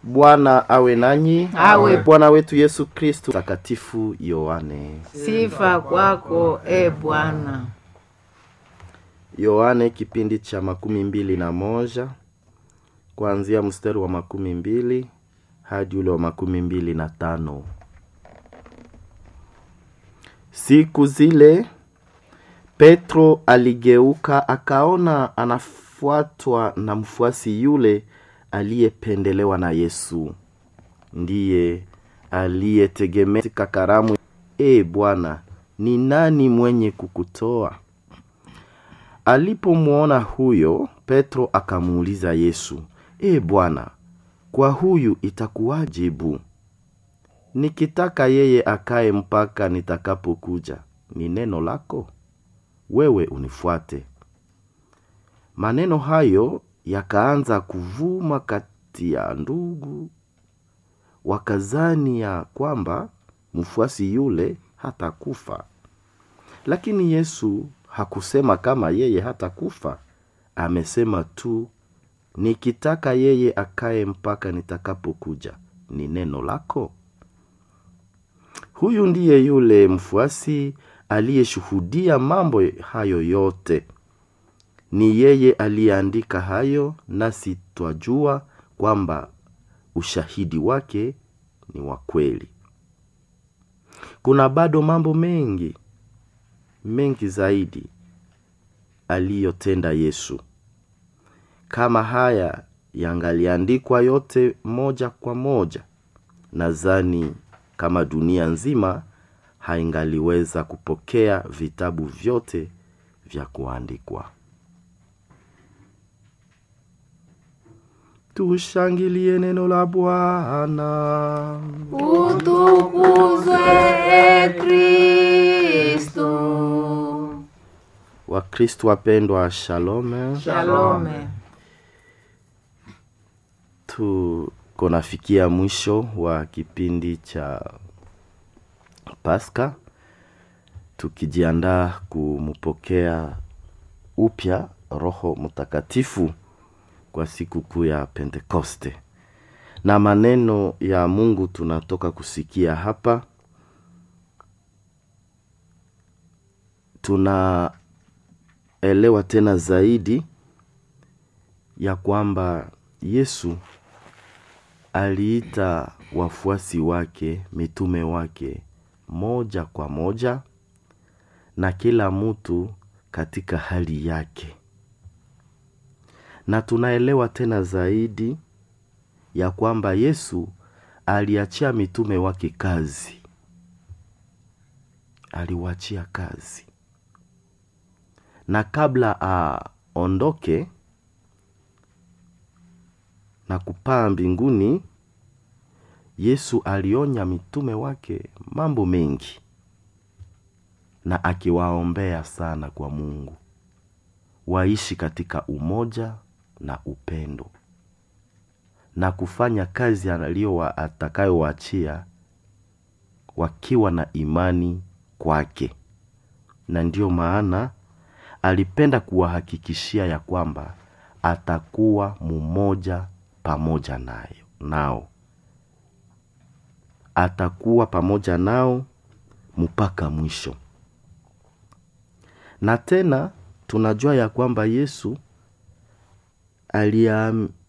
Bwana awe nanyi. Awe. Bwana wetu Yesu Kristu. Takatifu Yohane. Sifa kwako e Bwana. Yohane kipindi cha makumi mbili na moja kuanzia mstari wa makumi mbili hadi ule wa makumi mbili na tano. Siku zile Petro aligeuka akaona anafuatwa na mfuasi yule aliyependelewa na Yesu, ndiye aliyetegemea katika karamu. E Bwana, ni nani mwenye kukutoa? Alipomwona huyo, Petro akamuuliza Yesu, E Bwana, kwa huyu itakuwajibu? Nikitaka yeye akae mpaka nitakapokuja, ni neno lako, wewe unifuate. Maneno hayo yakaanza kuvuma kati ya ndugu, wakazani ya kwamba mfuasi yule hatakufa. Lakini Yesu hakusema kama yeye hatakufa, amesema tu, nikitaka yeye akae mpaka nitakapokuja, ni neno lako. Huyu ndiye yule mfuasi aliyeshuhudia mambo hayo yote. Ni yeye aliyeandika hayo, nasi twajua kwamba ushahidi wake ni wa kweli. Kuna bado mambo mengi mengi zaidi aliyotenda Yesu. Kama haya yangaliandikwa yote moja kwa moja, nadhani kama dunia nzima haingaliweza kupokea vitabu vyote vya kuandikwa. Tushangilie neno la Bwana. Utukuzwe e Kristo. Wakristo wapendwa, shalome. Shalome. Tuko nafikia mwisho wa kipindi cha Pasaka, tukijiandaa kumpokea upya Roho Mtakatifu kwa siku kuu ya Pentekoste. Na maneno ya Mungu tunatoka kusikia hapa, tunaelewa tena zaidi ya kwamba Yesu aliita wafuasi wake, mitume wake, moja kwa moja, na kila mtu katika hali yake na tunaelewa tena zaidi ya kwamba Yesu aliachia mitume wake kazi, aliwaachia kazi, na kabla aondoke na kupaa mbinguni, Yesu alionya mitume wake mambo mengi, na akiwaombea sana kwa Mungu waishi katika umoja na upendo na kufanya kazi aliyo atakayowaachia wakiwa na imani kwake. Na ndiyo maana alipenda kuwahakikishia ya kwamba atakuwa mmoja pamoja nayo nao, atakuwa pamoja nao mpaka mwisho. Na tena tunajua ya kwamba Yesu